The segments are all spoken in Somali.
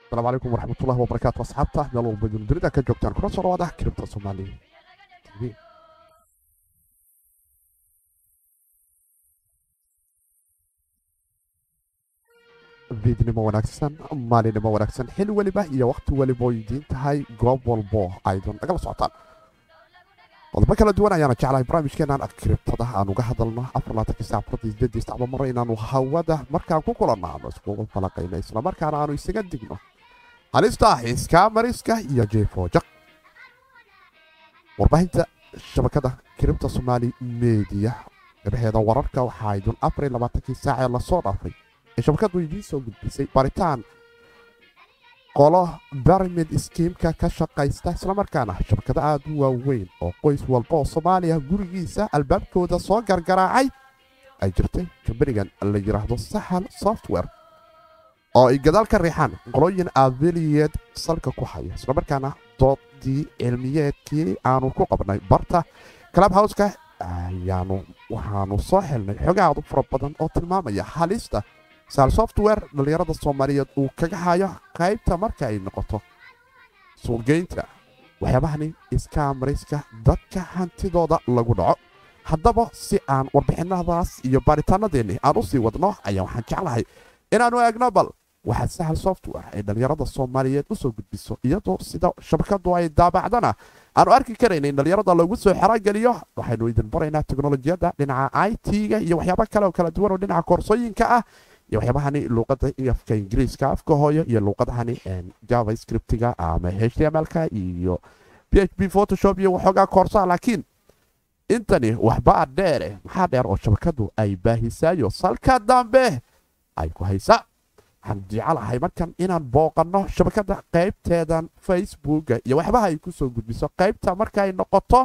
asalaamu calaykum waraxmatullahi wabarakaatu asxaabta meel walba dunida ka joogtaan kuna soo dhawaada kiribta soomaaliya tv fiidnimo wanaagsan maalinimo wanaagsan xil weliba iyo wakhti weliba oo idiin tahay goob walbo aydun nagala socotaan qodobo kala duwan ayaana jeclahay barnaamijkeenaan kiribtada aan uga hadalno afarlaatanka saacfurada sideedii sacba maro inaanu hawada markaan ku kulanno aanu iskugu falaqayno islamarkaana aanu isaga digno halista xiiska mariska iyo jeefoojaq warbaahinta shabakada kiribta soomaali mediya gabaheeda wararka waxaa aydun afariy labaatankii saacee lasoo dhaafay ee shabakadu idiin soo gudbisay baritaan qolo barimid skiimka ka shaqaysta islamarkaana shabakado aad u waaweyn oo qoys walba oo soomaaliya gurigiisa albaabkooda soo gargaraacay ay jirtay kambanigan la yidhaahdo sahal software oo ay gadaal ka riixaan qolooyin aviliyeed salka ku haya islamarkaana doodii cilmiyeedkii aanu ku qabnay barta club howska ayaanu waxaanu soo xilnay xogaadu fara badan oo tilmaamaya halista sahal software dhallinyarada soomaaliyeed uu kaga hayo qaybta marka ay noqoto suuqgeynta waxyaabahani iskaamariska dadka hantidooda lagu dhaco haddaba si aan warbixinadaas iyo baaritaanadeennii aan u sii wadno ayaa waxaan jeclahay inaannu eegno bal waxaa sahal software ay dhallinyarada soomaaliyeed u soo gudbiso iyadoo sida shabakadu ay daabacdana aanu arki karayna in dhallinyarada lagu soo xerogeliyo waxaynu idin baraynaa teknolojiyadda dhinaca i t-ga iyo waxyaaba kale oo kala duwan oo dhinaca koorsooyinka ah iyo waxyaabahani luuqada afka ingiriiska afka hooyo iyo luuqadahani java scriptiga ama h t m l-ka iyo p h p photoshop iyo waxoogaa koorsaa laakiin intani waxbaa dheere maxaa dheer oo shabakadu ay baahisaayo salka dambe ay ku haysaa waxaan jecelahay markan inaan booqanno shabakada qaybteedan facebooka iyo waxbaha ay ku soo gudbiso qaybta marka ay noqoto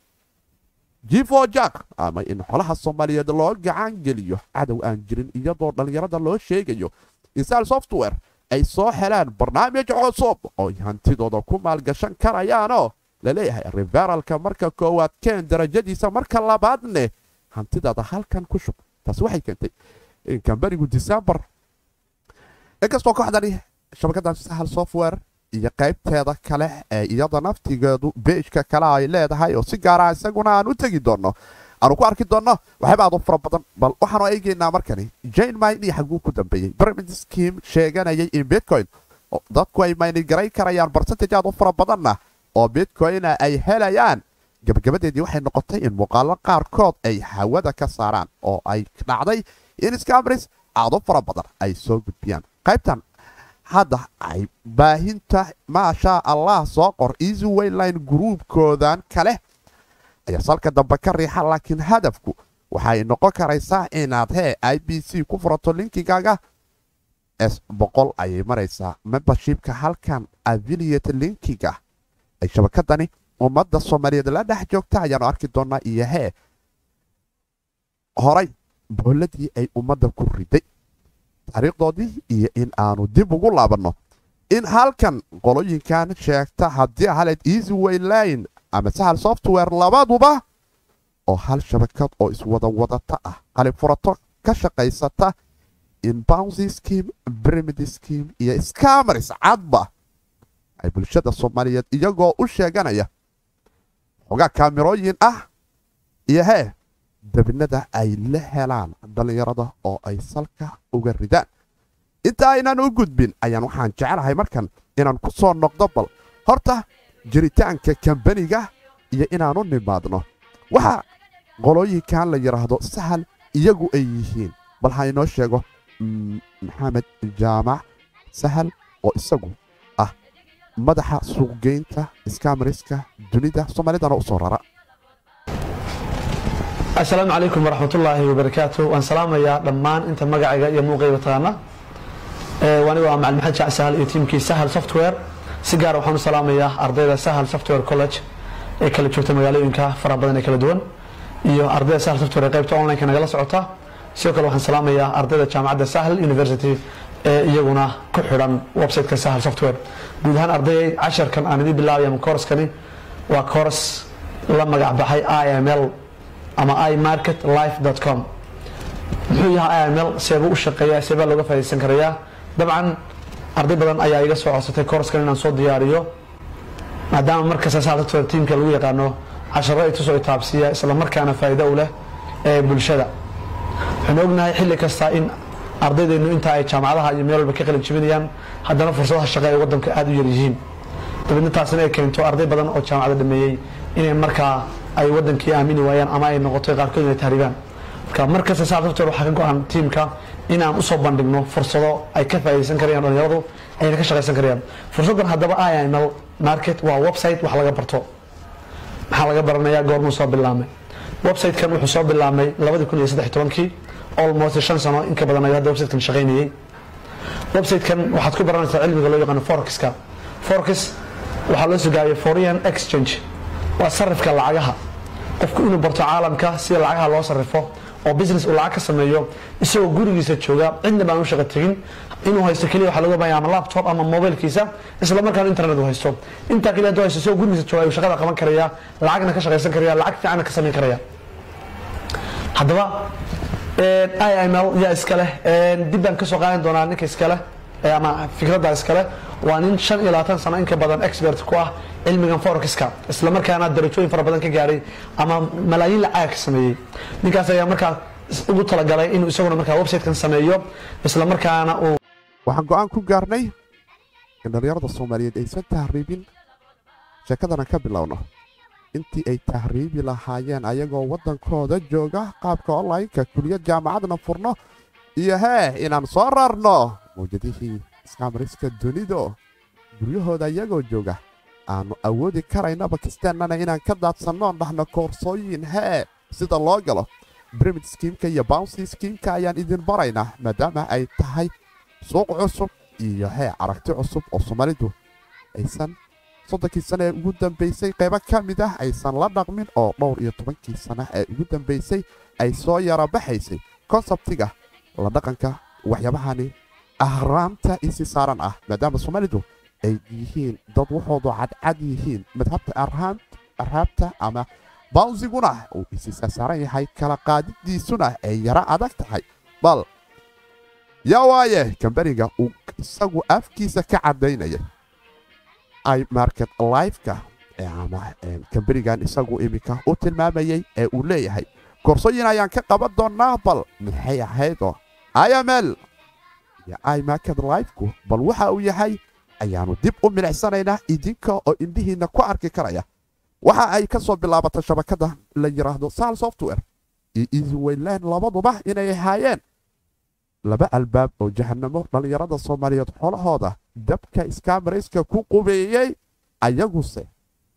jifo jack ama in xolaha soomaaliyeed loo gacan geliyo cadow aan jirin iyadoo dhallinyarada loo sheegayo insal software ay soo helaan barnaamij cusub oo hantidooda ku maalgashan karayaanoo laleeyahay referalka marka koowaad keen darajadiisa marka labaadne hantidaada halkan ku shub taasi waxay keentay in kambanigu decembar inkastoo kooxdani shabakadan sahal software iyo qaybteeda kale ee iyada naftigeedu beejka kale ay leedahay oo si gaara isaguna aan u tegi doonno aanu ku arki doonno waxyaaba aad u fara badan bal waxaanu eegaynaa markani jane mine xaguu ku dambeeyey pyramid scheme sheeganayay in bitcoin dadku ay maynigaray karayaan barcentage aad u fara badanna oo bitcoina ay helayaan gabagabadeedii waxay noqotay in muuqaalo qaarkood ay hawada ka saaraan oo ay dhacday in scamris aad u fara badan ay soo gudbiyaan qaybtan hadda ay baahinta maashaa allah soo qor easy wayline gruubkoodan kale ayaa salka dambe ka riixa laakiin hadafku waxay noqon karaysaa inaad hee i b c ku furato linkigaaga s boqol ayay maraysaa membershipka halkan aviliate linkiga ay shabakadani ummadda soomaaliyeed la dhex joogta ayaanu arki doonaa iyo hee horay booladii ay ummadda ku riday taariikhdoodii iyo in aanu dib ugu laabanno in halkan qolooyinkan sheegta haddii haleed easy wayline ama sahal software labaduba oo hal shabakad oo iswada wadata ah qalib furato ka shaqaysata in bouncy scheme brimid scheme iyo scamers cadba ay bulshada soomaaliyeed iyagoo u sheeganaya xogaa kaamirooyin ah iyo hee dabinada ay la helaan dhallinyarada oo ay salka uga ridaan inta aynan u gudbin ayaan waxaan jecelahay markan inaan ku soo noqdo bal horta jiritaanka kambaniga iyo inaanu nimaadno waxa qolooyinkan la yidhaahdo sahal iyagu ay yihiin bal ha inoo sheego maxamed jaamac sahal oo isagu ah madaxa suuqgeynta iskaamariska dunida soomaalidana u soo rara asalaamu calaykum waraxmatullaahi wabarakaatu waan salaamayaa dhammaan inta magacayga iyo muuqayga taqaana aniga waa macalin maxamed jaac sahal iyo tiimkii sahal software si gaara waxaan u salaamayaa ardayda sahal software college ee kala joogta magaalooyinka fara badan ee kala duwan iyo ardayda sahal software ee qaybta online-ka nagala socota sidoo kale waxaan salaamayaa ardayda jaamacadda sahal university ee iyaguna ku xidhan website-ka sahal software guud ahaan ardayay casharkan aan idin bilaabaya kooraskani waa kooras la magac baxay iml ama imarket life com muxuu yahay iml seebuu u shaqeeyaa seebaa looga faa'idaysan karayaa dabcan arday badan ayaa iga soo codsatay koorskan inaan soo diyaariyo maadaama markasta saxalsoftware tiimka lagu yaqaano casharo itusoo itaabsiiya isla markaana faa'iido u leh ee bulshada waxaan ognahay xilli kasta in ardaydeenu inta ay jaamacadaha iyo meel walba ka qalin jibinayaan haddana fursadaha shaqo ee waddanka aada u yar yihiin dabeedna taasina ay keento arday badan oo jaamacada dhameeyey inay markaa ay waddankii aamini waayaan ama ay noqoto qaarkood inay tahribaan marka markasta saxal software waxaa ka go-an tiimka in aan usoo bandhigno fursado ay ka faa'iidaysan karayaan dhalinyaradu ayna ka shaqaysan karayaan fursaddan haddaba iml market waa website wax laga barto maxaa laga baranayaa goormuu soo bilaamay website-kan wuxuu soo bilaabmay labadii kun iyo saddex tobankii almost shan sano in ka badan ayuu hadda website-kan shaqaynayay website-kan waxaad ku baranaysaa cilmiga loo yaqaano forex-ka forex waxaa loo sugaayay foreign exchange waa sarifka lacagaha qofku inuu barto caalamka sida lacagaha loo sarrifo oo business uu lacag ka sameeyo isagoo gurigiisa jooga cidna baan u shaqo tegin inuu haysto keliya waxaa laga baahaya ama laptop ama mobilkiisa isla markaana internet uu haysto intaa keliya hadduu haysto isagoo gurigiisa jooga ayuu shaqada qaban karaya lacagna ka shaqaysan karaya lacag fiicanna ka samayn karaya haddaba iml yaa iska leh dib baan kasoo qaadan doonaa ninka iska leh ama fikradda iskale waa nin shan iyo labaatan sano in ka badan expert ku ah cilmigan forexiska isla markaana darajooyin fara badan ka gaaray ama malaayiin lacag ka sameeyey ninkaas ayaa markaa ugu talagalay inuu isaguna markaa website-kan sameeyo isla markaana uu waxaan go'aan ku gaarnay in dhallinyarada soomaaliyeed aysan tahriibin sheekadana ka bilowno intii ay tahriibi lahaayeen ayagoo waddankooda jooga qaabka onlineka kuliyad jaamacadna furno iyo hee inaan soo rarno mawjadihii iskaamariska dunido guryahooda iyagoo jooga aannu awoodi karayna bakistaannana inaan ka daadsannoon dhahno koorsooyin hee sida loo galo brimid skiimka iyo bounsi skiimka ayaan idin baraynaa maadaama ay tahay suuq cusub iyo hee aragti cusub oo soomaalidu aysan soddonkii sana ee ugu dambaysay qaybo ka mid ah aysan la dhaqmin oo dhowr iyo tobankii sana ee ugu dambaysay ay soo yara baxaysay konsabtiga la dhaqanka waxyaabahani ahraamta isi saaran ah maadaama soomaalidu ay yihiin dad waxoodu cadcad yihiin madhabta arhaabta ama bawnsiguna uu isi saasaaran yahay kala qaadidiisuna ay yaro adag tahay bal yaa waaye kambaniga uu isagu afkiisa ka caddaynaya imarket lifeka ama kambanigan isagu iminka u tilmaamayey ee uu leeyahay koorsooyin ayaan ka qaban doonnaa bal maxay ahaydoo iml iyo imarket lifeku bal waxa uu yahay ayaannu dib u milicsanaynaa idinka oo indhihiinna ku arki karaya waxa ay ka soo bilaabatay shabakadda la yidhaahdo sal software iyo easywayland labaduba inay ahaayeen laba albaab oo jahanamo dhallinyarada soomaaliyeed xolahooda dabka iskamarayska ku qubeeyey ayaguse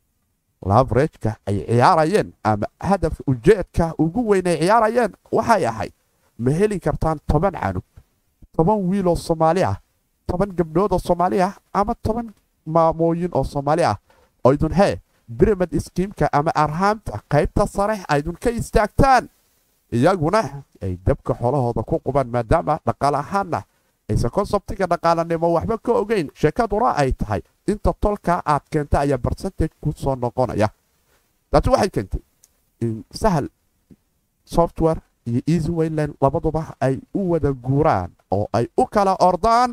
lavrejka ay ciyaarayeen ama hadafka ujeedka ugu weyn ay ciyaarayeen waxay ahayd ma heli kartaan toban canug toban wiiloo soomaali ah toban gabdhood oo soomaali ah ama toban maamooyin oo soomaali ah oo idun hee biramid iskiimka ama arhaamta qaybta sare aydun ka istaagtaan iyaguna ay dabka xolahooda ku qubaan maadaama dhaqaale ahaanna aysan konsabtiga dhaqaalanimo waxba ka ogeyn sheekaduna ay tahay inta tolkaa aad keenta ayaa barsentage ku soo noqonaya taasi waxay keentay in sahal software iyo easywayland labaduba ay u wada guuraan oo ay u kala ordaan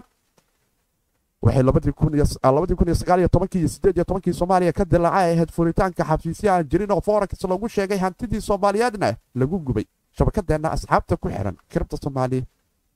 waxay labadii kun iyo sagaal iyo tobankii iyo sideed iyo tobankii soomaaliya ka dilaacay ahayd furitaanka xafiisya aan jirin oo forex lagu sheegay hantidii soomaaliyeedna lagu gubay shabakadeenna asxaabta ku xiran kiribta soomaali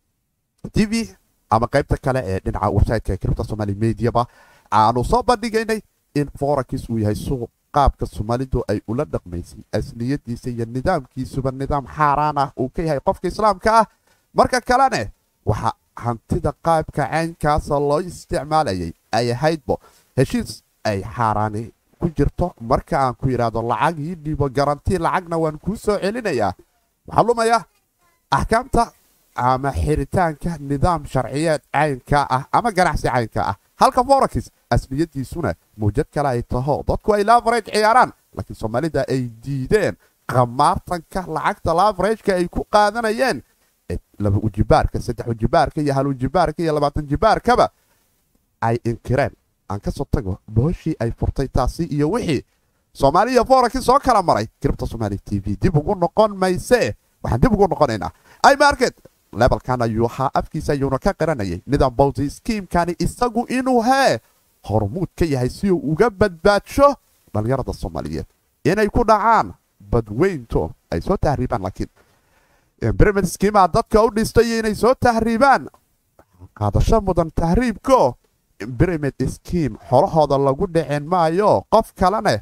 t v ama qaybta kale ee dhinaca websiteka ee kiribta soomaali mediaba aanu soo bandhigaynay in forex uu yahay suuq qaabka soomaalidu ay ula dhaqmaysay asliyadiisa iyo nidaamkiisuba nidaam xaaraan ah uu ka yahay qofka islaamka ah marka kalene waxa hantida qaabka caynkaasa loo isticmaalayay ay ahaydbo heshiis ay xaaraani ku jirto marka aan ku yidhaahdo lacag ii dhiibo garanti lacagna waan kuu soo celinayaa waxaa lumaya axkaamta ama xiritaanka nidaam sharciyeed caynka ah ama ganacsi caynka ah halka forex asliyadiisuna mawjad kale ay taho dadku ay lavarage ciyaaraan laakiin soomaalida ay diideen qamaartanka lacagta lavarageka ay ku qaadanayeen laba ujibaarka saddex ujibaarka iyo hal ujibaarka iyo labaatan jibaarkaba ay inkireen aan ka soo tago booshii ay furtay taasi iyo wixii soomaaliya forex soo kala maray kiribta somaali t v dib ugu noqon mayse waxaan dib ugu noqonaynaa imarket lebalkan ayuu ahaa afkiisa ayuuna ka qiranayay nidaam bawsi skiimkani isagu inuu hee hormuud ka yahay si uu uga badbaadsho dhallinyarada soomaaliyeed inay ku dhacaan badweynto ay soo tahriibaan laakiin bremid skiimaa dadka u dhistay inay soo tahriibaan qaadasho mudan tahriibko bremid skiim xolahooda lagu dhicin maayo qof kalene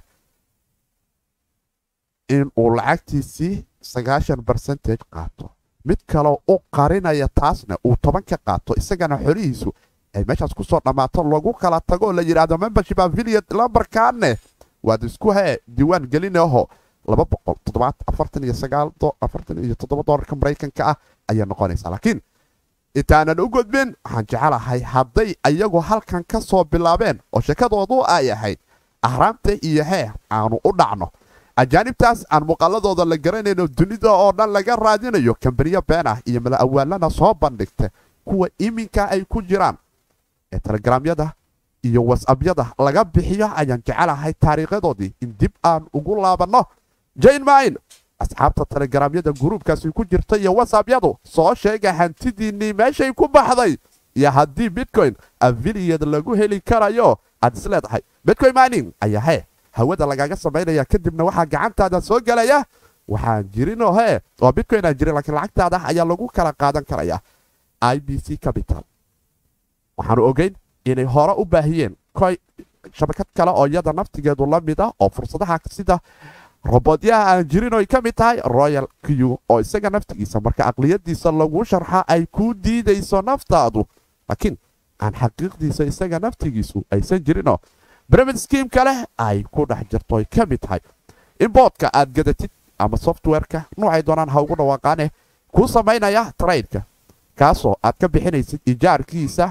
in uu lacagtiisii sagaashan barcentage qaato mid kaleo u qarinaya taasna uu toban ka qaato isagana xolihiisu ay meeshaas ku soo dhammaato lagu kala tago oo la yidhaahdo membership affiliate lambarkaane waad isku hee diiwaan gelinaho laba boqol toddobaad afartan iyo sagaal afartan iyo toddoba doolarka maraykanka ah ayay noqonaysaa laakiin intaanan u gudbin waxaan jecelahay hadday ayagu halkan ka soo bilaabeen oo sheekadoodu ay ahayd ahraamta iyo hee aanu u dhacno ajaanibtaas aan muuqaaladooda la garanayno dunida oo dhan laga raadinayo kambaniyo been ah iyo mala awaalana soo bandhigta kuwa iminka ay ku jiraan ee telegramyada iyo wasabyada laga bixiyo ayaan jecelahay taariikhadoodii in dib aan ugu laabanno jane mayn asxaabta telegramyada guruubkaasi ku jirta iyo wasabyadu soo sheega hantidiinnii meeshay ku baxday iyo haddii bitcoin affiliyad lagu heli karayo aad is leedahay bitcoin mining ayaa hee hawada lagaga samaynaya kadibna waxaa gacantaada soo gelaya waxaan jirinoo hee oo bitcoin aan jirin laakiin lacagtaada ayaa lagu kala qaadan karaya i b c capital waxaanu ogeyn inay hore u baahiyeen koy shabakad kale oo iyada naftigeedu la mid ah oo fursadaha sida robodyaha aan jirin oy ka mid tahay royal q oo isaga naftigiisa marka aqliyadiisa lagu sharxa ay kuu diidayso naftaadu laakiin aan xaqiiqdiisa isaga naftigiisu aysan jirinoo bremid skiim kale ay ku dhex jirto ay ka mid tahay in boodka aad gadatid ama softwareka noocay doonaan ha ugu dhawaaqaane kuu samaynaya traydka kaasoo aad ka bixinaysid ijaarkiisa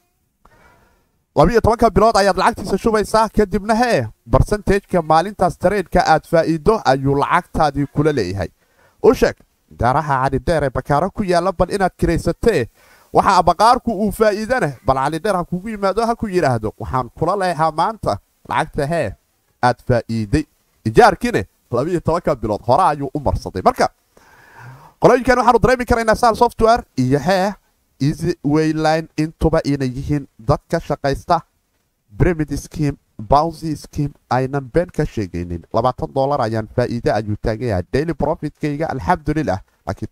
labiiyo tobanka bilood ayaad lacagtiisa shubaysaa kadibna hee barsentageka maalintaas tareydka aad faa'iido ayuu lacagtaadii kula leeyahay u sheeg daaraha calidheer ee bakaaro ku yaalla bal inaad kiraysatee waxaa baqaarku uu faa'iidane bal calidheer ha kugu yimaado ha ku yidhaahdo waxaan kula leehaa maanta lacagta hee aad faa'iiday ijaarkiine labiiyo tobanka bilood hore ayuu u marsaday marka qolooyinkan waxaanu dareemi karaynaa sal software iyo hee easy wayline intuba inay yihiin dad ka shaqaysta bremid scheme bouncy scheme aynan been ka sheegaynin labaatan dollar ayaan faa'iide ayuu taagan yahay daily profitkayga alxamdulilah laakiin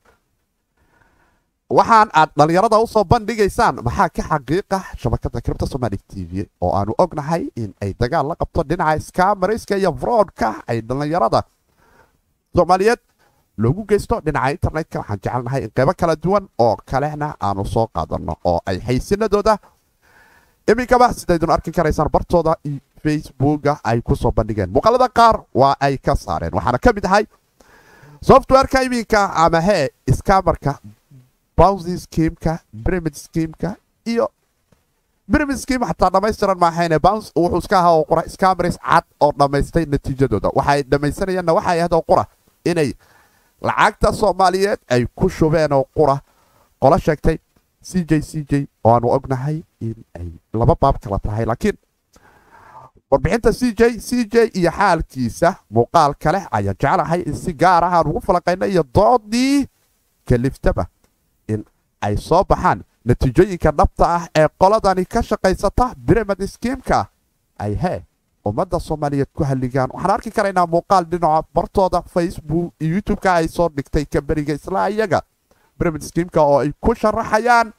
waxaan aad dhallinyarada usoo bandhigaysaan maxaa ka xaqiiqa shabakada kribta somali t v oo aanu ognahay in ay dagaal la qabto dhinaca scamarska iyo froodka ay dhallinyarada soomaaliyeed loogu geysto dhinaca internetka waxaan jecelnahay in qaybo kala duwan oo kalena aanu soo qaadanno oo ay xaysinadooda iminkaba sidaydun arki karaysaan bartooda facebooka ay ku soo bandhigeen muuqaalada qaar waa ay ka saareen waxaana ka mid ahay softwareka iminka ama hee scamarka bouncy schemeka bremid schemeka iyo bremid scheme xataa dhammaystiran maahayne bounce wuxuu iska ahaa oo qura scamaris cad oo dhammaystay natiijadooda waxay dhammaysanayaanna waxay ahayd oo qura inay lacagta soomaaliyeed ay ku shubeen oo qura qolo sheegtay c j c j oo aanu ognahay in ay laba baab kala tahay laakiin warbixinta c j c j iyo xaalkiisa muuqaal kale ayaan jeclahay in si gaar ah aan ugu falaqayna iyo doodii kaliftaba in ay soo baxaan natiijooyinka dhabta ah ee qoladani ka shaqaysata bremad skiimka ay hee ummadda soomaaliyeed ku halligaan waxaan arki karaynaa muuqaal dhinaca bartooda facebook iyo youtube-ka ay soo dhigtay kamberiga isla iyaga bremid skiimka oo ay ku sharaxayaan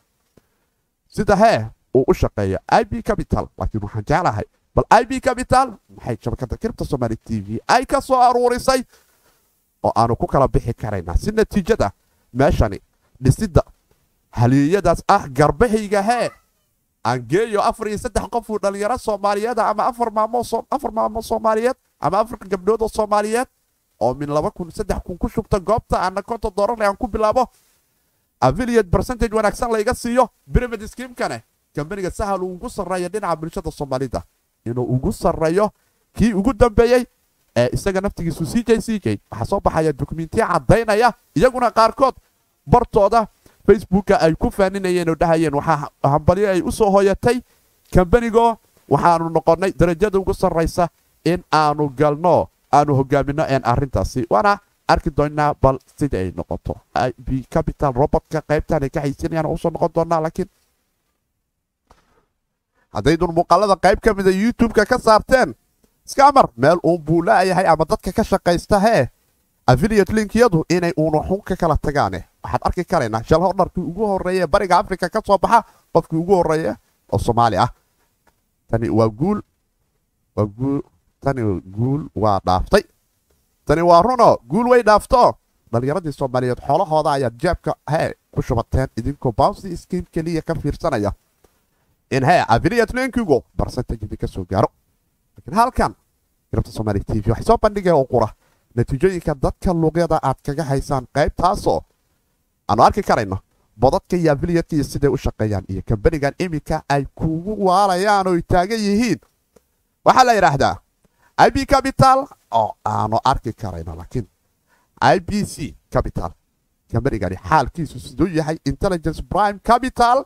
sida hee uu u shaqeeyo i b capital laakiin waxaan jeclahay bal i b capital maxay shabakada kiribta somaali t v ay ka soo aruurisay oo aanu ku kala bixi karaynaa si natiijada meeshani dhisidda haliyeyadaas ah garbahayga hee aan geeyo afar iyo saddex qofuu dhallinyaro soomaaliyeed ama afar maamo afar maamo soomaaliyeed ama afar gabdhood oo soomaaliyeed oo min laba kun saddex kun ku shubta goobta ana konton doolar aan ku bilaabo affiliate percentage wanaagsan layga siiyo pyramid schemekane kambaniga sahal uu ugu sarreeya dhinaca bulshada soomaalida inuu ugu sarreeyo kii ugu dambeeyey ee isaga naftigiisu c j c j waxaa soo baxaya dokumentiya caddaynaya iyaguna qaarkood bartooda facebooka ay ku faaninayeen oo dhahayeen waxaa hambalyo ay u soo hoyatay kambanigoo waxaanu noqonnay darajada ugu sarraysa in aanu galno aanu hogaaminno een arrintaasi waana arki doonaa bal sida ay noqoto ib capital robotka qaybtaan ay ka haysanayaan usoo noqon doonaa laakiin haddaydun muuqaalada qayb ka mida youtube-ka ka saarteen skamar meel uun buu laayahay ama dadka ka shaqaysta hee affiliate linkiyadu inay uuna xun ka kala tagaane waxaad arki karaynaa shal hodharkii ugu horreeya ee bariga africa ka soo baxa qofkii ugu horreeya oo soomaali ah tani waa guul waa guul tani guul waa dhaaftay tani waa runo guul way dhaafto dhallinyaradii soomaaliyeed xoolahooda ayaad jeebka hee ku shubateen idinkoo bouncy scheme keliya ka fiirsanaya in hee affiliate linkigu barcentage idinka soo gaaro laakiin halkan garabta soomaali t v waxay soo bandhigaya oo qura natiijooyinka dadka luuqyada aad kaga haysaan qaybtaasoo aanu arki karayno bodadka iyo affiliatka iyo siday u shaqeeyaan iyo kambanigan iminka ay kugu waalayaan oo taagan yihiin waxaa la yidhaahdaa ib capital oo aanu arki karayno laakiin i b c capital kambanigani xaalkiisu siduu yahay intelligence prime capital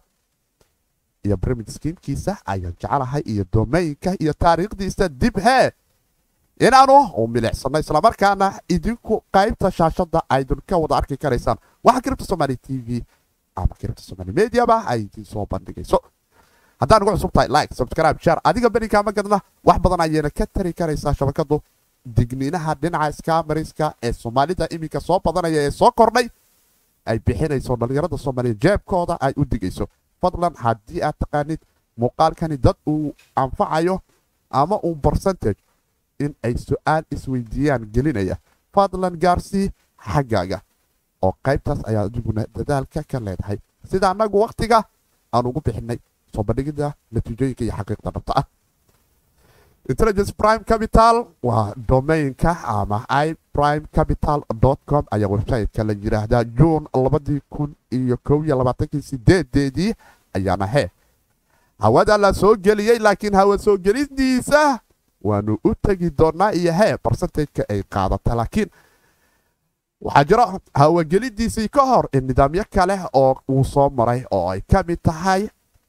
iyo brimid skiimkiisa ayaan jecelahay iyo domaynka iyo taariikhdiisa dib hee inaanu u milicsano islamarkaana idinku qaybta shaashada aydun ka wada arki karaysaan waxa kiribta somaali t v ama kiribta somaali mediaba ay idin soo bandhigayso haddaan ugu cusub tahay like subscribe share adiga beninkama gadna wax badan ayayna ka tari karaysaa shabakadu digniinaha dhinaca skamariska ee soomaalida iminka soo badanaya ee soo kordhay ay bixinayso dhallinyarada soomaaliya jeebkooda ay u digayso fadlan haddii aad taqaanid muuqaalkani dad uu anfacayo ama uu barcentage in ay su-aal isweydiiyaan gelinaya fadlan gaarsii xaggaaga oo qaybtaas ayaa adiguna dadaalka ka leedahay sida annagu wakhtiga aan ugu bixinay soo bandhigida natiijooyinka iyo xaqiiqda dhabta ah intelligence prime capital waa domainka ama i prime capital com ayaa websiteka la yidhaahdaa juun labadii kun iyo kow iyo labaatankii sideedeedii ayaana hee hawada la soo geliyey laakiin hawa soo gelidiisa waanu u tegi doonaa iyo hee barcentageka ay qaadata laakiin waxaa jiro hawagelidiisii ka hor in nidaamyo kale oo uu soo maray oo ay ka mid tahay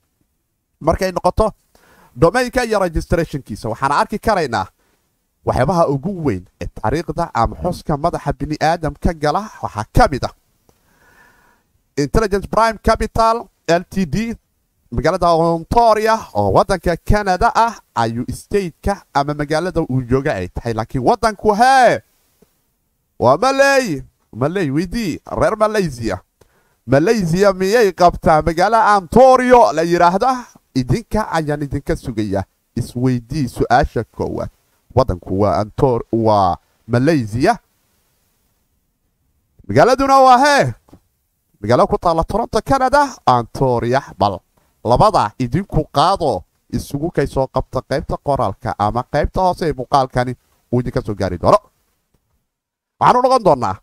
markay noqoto domaynka iyo registrationkiisa waxaana arki karaynaa waxyaabaha ugu weyn ee taariikhda ama xuska madaxa bini aadamka gala waxaa ka mid ah intelligence prime capital l t d magaalada ontoria oo wadanka canada ah ayuu stateka ama magaalada uu jooga ay tahay laakiin wadanku hee waa maley maley weydii reer malaysia malaysia miyay qabtaa magaalo antorio la yidhaahda idinka ayaan idinka sugaya isweydii su-aasha koowaad wadanku waa waa malaysia magaaladuna waa hee magaalo ku taalla toronto canada antoria bal labada idinku qaado isugu kay soo qabta qaybta qoraalka ama qaybta hoose ee muuqaalkani uu idinka soo gaari doono waxaanu noqon doonnaa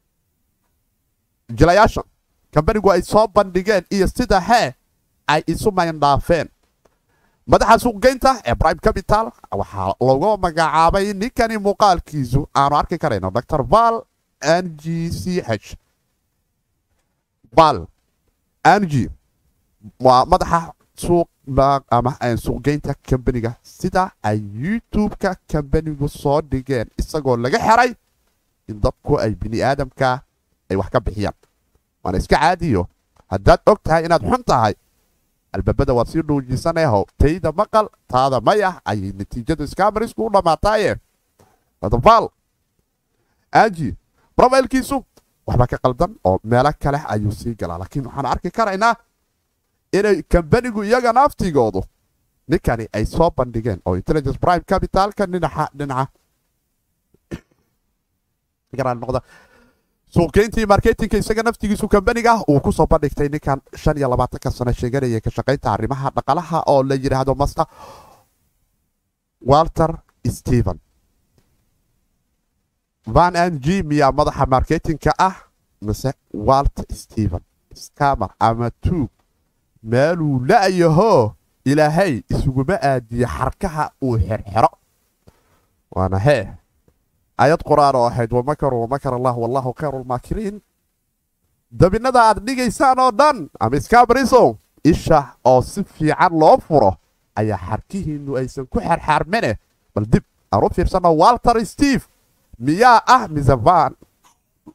jilayaashan kambanigu ay soo bandhigeen iyo sida hee ay isu mayndhaafeen madaxa suuqgeynta ee prime capital waxaa lagu magacaabay ninkani muuqaalkiisu aanu arki karayno dr val n g c h val n g waa madaxa suuq ama suuqgeynta kambaniga sida ay youtube-ka kambanigu soo dhigeen isagoo laga xeray in dadku ay bini aadamka ay wax ka bixiyaan waana iska caadiyo haddaad og tahay inaad xun tahay albaabada waad sii dhuujisanayho tayda maqal taada mayah ayay natiijadu iskamarisku u dhammaataaye val anji brofailkiisu waxba ka qaldan oo meelo kale ayuu sii galaa laakiin waxaan arki karaynaa inay kambanigu iyaga naftigoodu ninkani ay soo bandhigeen oo intelligence prime capitalka dhinaca dhinaca noqda suuqgeyntii marketinka isaga naftigiisu kambaniga uu ku soo bandhigtay ninkan shan iyo labaatanka sano sheeganaya ka shaqaynta arrimaha dhaqalaha oo la yidhaahdo master walter stephen van n g miyaa madaxa marketinka ah mise walter stephen scamer ama tuug meeluu la'yaho ilaahay isuguma aadiye xarkaha uu xerxero waana hee ayad qur-aan oo ahayd wamakaruu wamakar allah wallahu khayru lmaakiriin dabinada aad dhigaysaan oo dhan ama iskaabariso isha oo si fiican loo furo ayaa xarkihiinnu aysan ku xerxaarmene bal dib aan u fiirsano walter steve miyaa ah mise van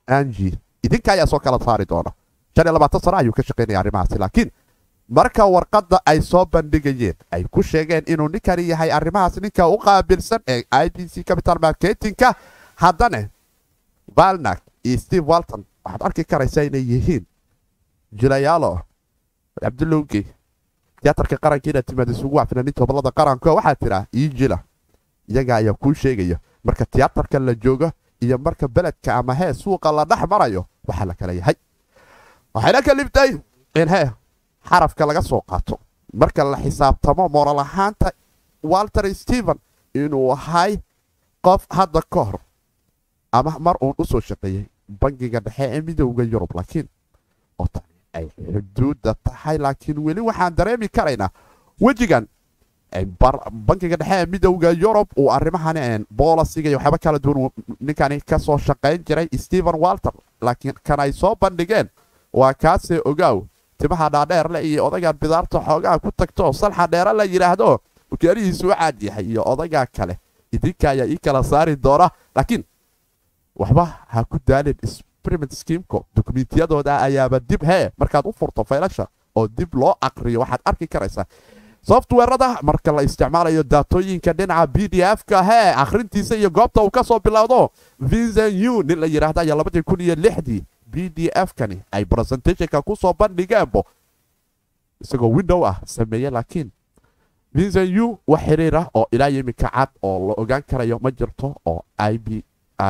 angi idinka ayaa soo kala saari doona shan iyo labaatan sano ayuu ka shaqaynaya arrimahaasi laakiin marka warqadda ay soo bandhigayeen ay ku sheegeen inuu ninkani yahay arrimahaas ninka u qaabilsan ee i b c capital marketingka haddana valnak iyo steve walton waxaad arki karaysaa inay yihiin jilayaalo cabdulowge tiyaatarka qaranka inaad timaad isugu waa fanaaniinta hobolada qaranko waxaa tiraa ii jila iyaga ayaa kuu sheegaya marka tiyaatarka la joogo iyo marka beledka ama hee suuqa la dhex marayo waxaa la kala yahay waxayna kalibtay in hee xarafka laga soo qaato marka la xisaabtamo moral ahaanta walter stephen inuu ahay qof hadda ka hor ama mar uun u soo shaqeeyey bangiga dhexe ee midowda yurub laakiin oo tani ay xuduudda tahay laakiin weli waxaan dareemi karaynaa wejigan bankiga dhexe ee midowda yurub uu arrimahan boolasiga iyo waxyaaba kala duwan ninkani ka soo shaqayn jiray stephen walter laakiin kan ay soo bandhigeen waa kaasee ogaaw timaha dhaadheerle iyo odaygaan bidaarta xoogaha ku tagto salxa dheere la yidhaahdo ukeerihiisu u caad yahay iyo odaygaa kale idinka ayaa ii kala saari doona laakiin waxba ha ku daalin experiment schemko dokumentiyadooda ayaaba dib hee markaad u furto faylasha oo dib loo aqriyo waxaad arki karaysaa softwarada marka la isticmaalayo daatooyinka dhinaca b d f-ka hee akhrintiisa iyo goobta uu ka soo bilowdo vincent u nin la yidhaahda ayaa labadii kun iyo lixdii b d f-kani ay presentationka ku soo bandhigeenbo isagoo window ah sameeye laakiin vincent u wax xiriir ah oo ilaa iminka cad oo la ogaan karayo ma jirto oo i b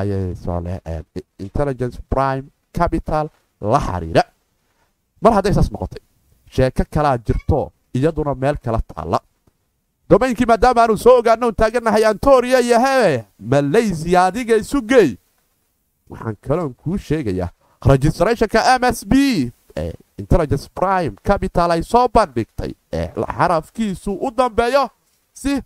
intelligence prime capital la xiriira mar hadday saas noqotay sheeko kalaa jirto iyaduna meel kala taalla domaynkii maadaama aanu soo ogaano un taagannahay antoria iyo hee malaysia adiga isu geey waxaan kaloon kuu sheegayaa registrationka m s b ee intelligence prime capital ay soo bandhigtay ee xarafkiisu u dambeeyo si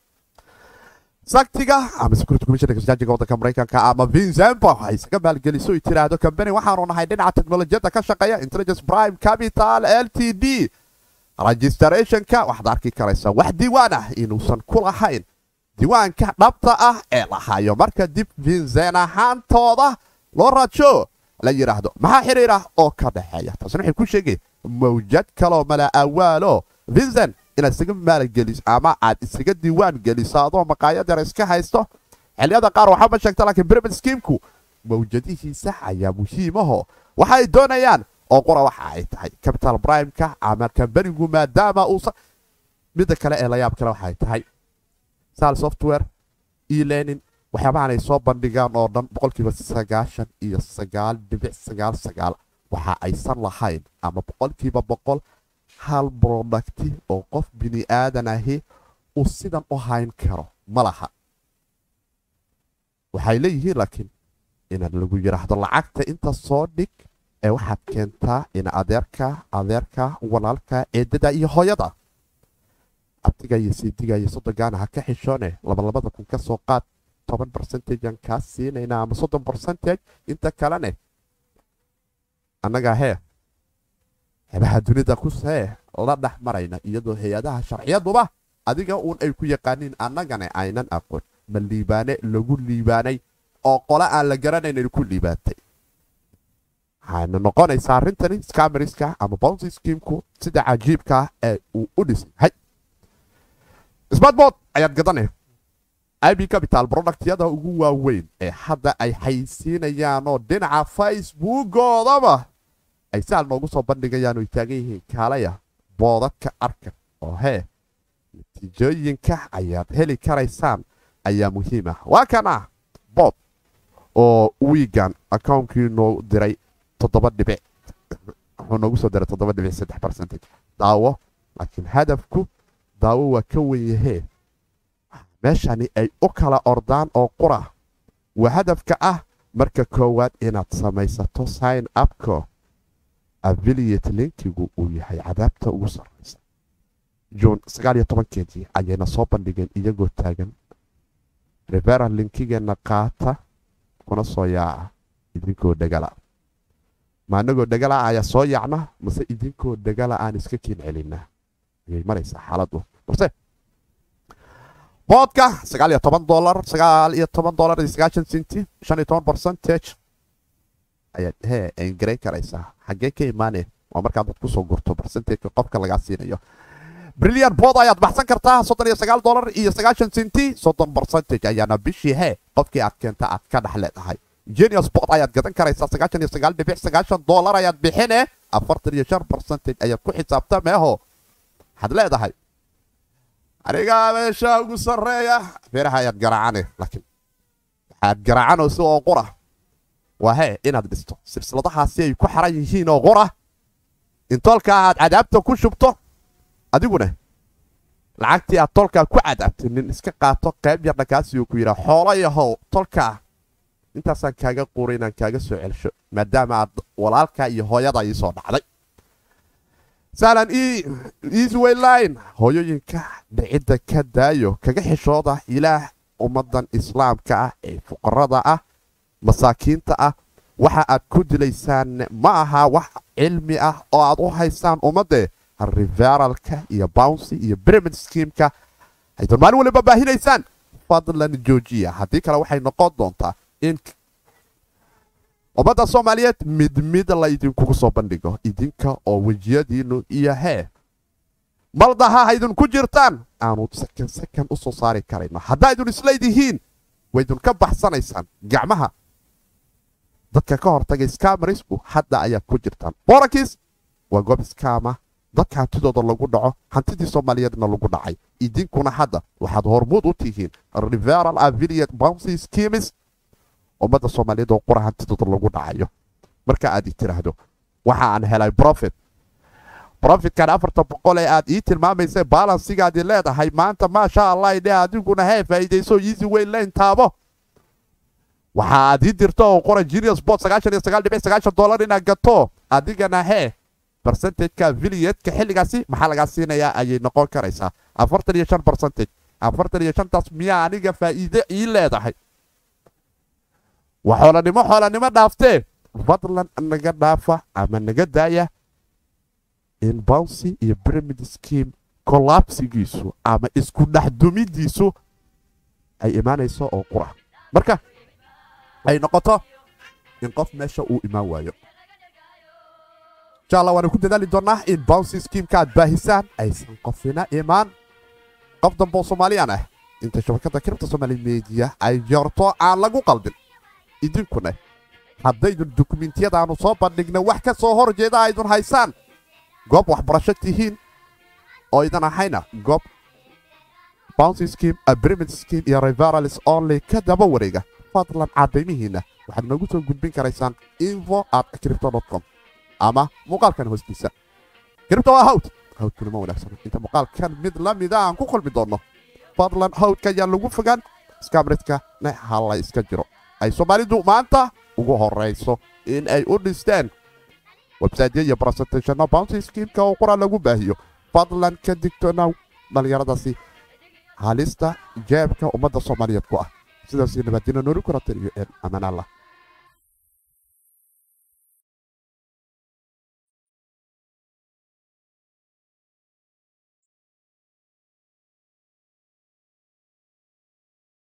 saktiga ama security commissionerka sajaajiga waddanka maraykanka ama vincembo ay isaga maalgeliso ay tiraahdo kambani waxaanu nahay dhinaca teknolojiyadda ka shaqeeya intelligence prime capital l t d registrationka waxaad arki karaysaa wax diiwaan ah inuusan ku lahayn diiwaanka dhabta ah ee lahayo marka dib vincen ahaantooda loo rajo la yidhaahdo maxaa xiriir ah oo ka dhexeeya taasina waxay ku sheegay mawjad kaloo mala awaalo vincent inaad isaga maalgeliso ama aad isaga diiwaan geliso adoo maqaayad yar iska haysto xilliyada qaar waxaa ma sheegta laakiin pyramid schemku mawjadihiisa ayaa muhiimaho waxay doonayaan oo qura waxa ay tahay capital primeka ama kambanigu maadaama uusan midda kale ee layaab kale waxay tahay sal software elearning waxyaabahan ay soo bandhigaan oo dhan boqolkiiba sagaashan iyo sagaal dhibic sagaal sagaal waxa aysan lahayn ama boqolkiiba boqol hal brodakti oo qof bini aadan ahi uu sidan u hayn karo ma laha waxay leeyihiin laakiin inaad lagu yidhaahdo lacagta inta soo dhig ee waxaad keentaa ina adeerka adeerka walaalka eedada iyo hooyada abtiga iyo siidiga iyo soddonkaana ha ka xishoone labalabada kun ka soo qaad toban bercentagean kaa siinayna ama soddon bercentage inta kalene annagaa hee xebaha dunida kusee la dhex marayna iyadoo hay-adaha sharciyaduba adiga uun ay ku yaqaaniin annagana aynan aqoon ma liibaane lagu liibaanay oo qole aan la garanayn ku liibaantay waxayna noqonaysaa arrintani scameriska ama bouncy schemku sida cajiibkaa ee uu u dhisay hay smartboard ayaad gadanay ib capital productyada ugu waaweyn ee hadda ay haysiinayaanoo dhinaca facebookoodaba ay saal noogu soo bandhigayaan oy taagan yihiin kaalaya boodadka arka oo hee natiijooyinka ayaad heli karaysaan ayaa muhiim ah waa kana bood oo wiigan akaunkii noo diray toddoba dhibic wuxuu noogu soo diray toddoba dhibic saddex percentage daawo laakiin hadafku daawo waa ka wen yahee meeshani ay u kala ordaan oo qura waa hadafka ah marka koowaad inaad samaysato sign upko affiliate linkigu uu yahay cadaabta ugu sarraysa juun sagaal iyo tobankeedii ayayna soo bandhigeen iyagoo taagan referal linkigeenna qaata kuna soo yaaca idinkoo dhegala ma anagoo dhegala ayaa soo yaacna mase idinkoo dhegala aan iska kiin celinaa ayay maraysaa xaaladu balse boodka sagaal iyo toban dolar sagaal iyo toban dolar iyo sagaashan sinti shan iyo toban percentage ayaad hee engarayn karaysaa xaggee ka imaaneen waa markaad dad kusoo gurto barsentajka qofka lagaa siinayo brilliant bood ayaad baxsan kartaa soddon iyo sagaal dolar iyo sagaashan senti soddon barcentage ayaana bishii hee qofkii aad keenta aad ka dhex leedahay genius bood ayaad gadan karaysaa sagaashan iyo sagaal dhibic sagaashan dolar ayaad bixine afartan iyo shan barcentage ayaad ku xisaabta meeho waxaad leedahay anigaa meesha ugu sarreeya feeraha ayaad garaacane laakiin waxaad garaacanayso oo qura waa hee inaad dhisto silsiladahaasi ay ku xaran yihiin oo qura in tolkaa aad cadaabta ku shubto adiguna lacagtii aad tolkaa ku cadaabtay nin iska qaato qayb yarna kaasi uu ku yidhaa xoolo yahow tolkaa intaasaan kaaga quuray inaan kaaga soo celsho maadaama aad walaalkaa iyo hooyada ii soo dhacday sahlan easwayline hooyooyinka dhicidda ka daayo kaga xishooda ilaah ummaddan islaamka ah ee fuqarada ah masaakiinta ah waxa aad ku dilaysaan ma aha wax cilmi ah oo aad u haysaan ummadde riveralka iyo bouncy iyo pyramid schemeka aydan maalin waliba baahinaysaan fadlan joojiya haddii kale waxay noqon doontaa in ummadda soomaaliyeed mid mid la idinkugu soo bandhigo idinka oo wejiyadiinnu iyo hee maldaha haydinku jirtaan aanu sakan sakan u soo saari karayno haddaa idun isleedihiin waydun ka baxsanaysaan gacmaha dadka ka hortagay skamarisku hadda ayaad ku jirtaan borakis waa goob skama dadka hantidooda lagu dhaco hantidii soomaaliyeedna lagu dhacay idinkuna hadda waxaad hormuud u tihiin riveral aviliate bouncy schemes ummadda soomaaliyeed oo qura hantidooda lagu dhacayo marka aad i tiraahdo waxa aan helay profit profitkan afartan boqol ee aad ii tilmaamaysay balansigaadi leedahay maanta maasha allah idhe adiguna hee faa'iidayso easy weyn layn taabo waxa aad ii dirto oo qora genius bot sagaashan iyo sagaal dhibic sagaashan dollar inaad gato adigana hee barcentageka viliyeedka xilligaasi maxaa lagaa siinayaa ayay noqon karaysaa afartan iyo shan barcentage afartan iyo shantaas miyaa aniga faa'iide ii leedahay waa xoolanimo xoolanimo dhaaftee fadlan naga dhaafa ama naga daaya in bouncy iyo pyramid scheme collapsigiisu ama isku dhexdumidiisu ay imaanayso oo qura marka ay noqoto in qof meesha uu imaan waayo insha allah waanu ku dadaali doonnaa in bouncy schemeka aad baahisaan aysan qofina imaan qof damboo soomaaliyaan ah inta shabakadda kiribta soomaali mediya ay jarto aan lagu qalbin idinkuna haddaydun dukumentiyadaannu soo bandhigna wax ka soo hor jeeda aydun haysaan goob waxbarasho tihiin oo idan ahayna goob bouncy scheme abrimid scheme iyo riveralis only ka daba wareega fadlan caddaymihiinna waxaad noogu soo gudbin karaysaan info at cripto com ama muuqaalkan hoostiisa cripto waa hawd hawdkuna ma wanaagsan inta muuqaalkan mid la mida aan ku kulmi doonno fadlan hawdka ayaan lagu fogaan skamridkana ha la iska jiro ay soomaalidu maanta ugu horayso in ay u dhisteen websaytyo iyo presentationno bounty schemeka oo qura lagu baahiyo fadlan ka digtoonaw dhallinyaradaasi halista jeebka ummadda soomaaliyeed ku ah sidaasi nabadina noori kurata iyo een amaan allah